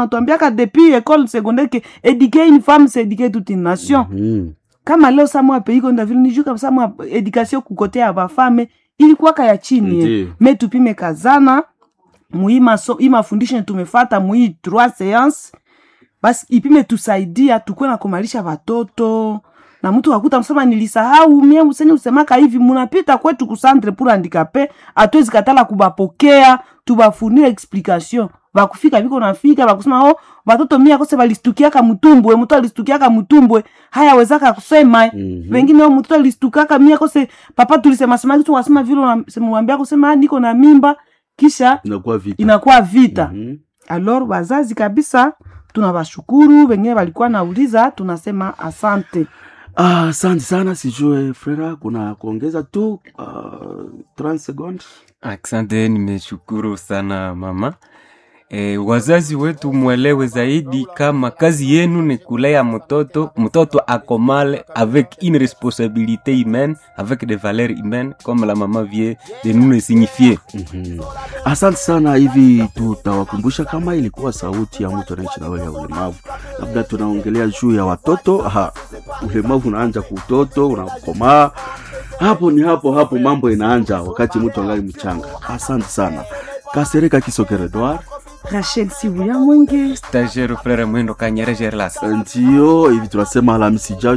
wanatuambiaka depuis école secondaire ke éduquer une femme c'est éduquer toute une nation Mhm. kama leo samwa pays konda vile nijuka samwa education kukote ya bafame ilikuwaka ya chini Ndiyo. me tupime kazana muhii maso hii mafundisho tumefata muhii trois séance basi ipime tusaidia tukuwe na kumalisha watoto na mtu wakuta msema nilisahau mie useni usemaka hivi munapita kwetu kusantre pour handicapé atwezi katala kubapokea tubafunire explication bakufika viko nafika bakusema oh watoto mia kose balistukiaka mtumbwe mtu alistukiaka mtumbwe haya wezaka kusema Mhm. wengine o mtoto alistukaka mia kose papa tulisema sema kitu wasema vile mwambia kusema "Ah, niko na mimba kisha inakuwa vita inakuwa vita Mhm. alor wazazi kabisa tunawashukuru wengine walikuwa nauliza tunasema asante Ah, asante sana sijue frera kuna kuongeza tu uh, 30 secondes Asante, nimeshukuru sana mama. E, wazazi wetu mwelewe zaidi kama kazi yenu ni kulea mtoto, mtoto akomale avec une responsabilité humaine, avec des valeurs humaines comme la maman vient de nous le signifier. Mhm. asante sana hivi tutawakumbusha kama ilikuwa sauti ya mtu anaishi na ya ulemavu labda tunaongelea juu ya watoto Aha, ulemavu unaanja kutoto unakomaa hapo ni hapo hapo mambo inaanja wakati mtu angali mchanga asante sana kasereka kisokere Edward rachel sibuya mwenge Stagiaire frère Mwendo Kanyere Gerlas. ndio hivi tunasema alhamisi ijayo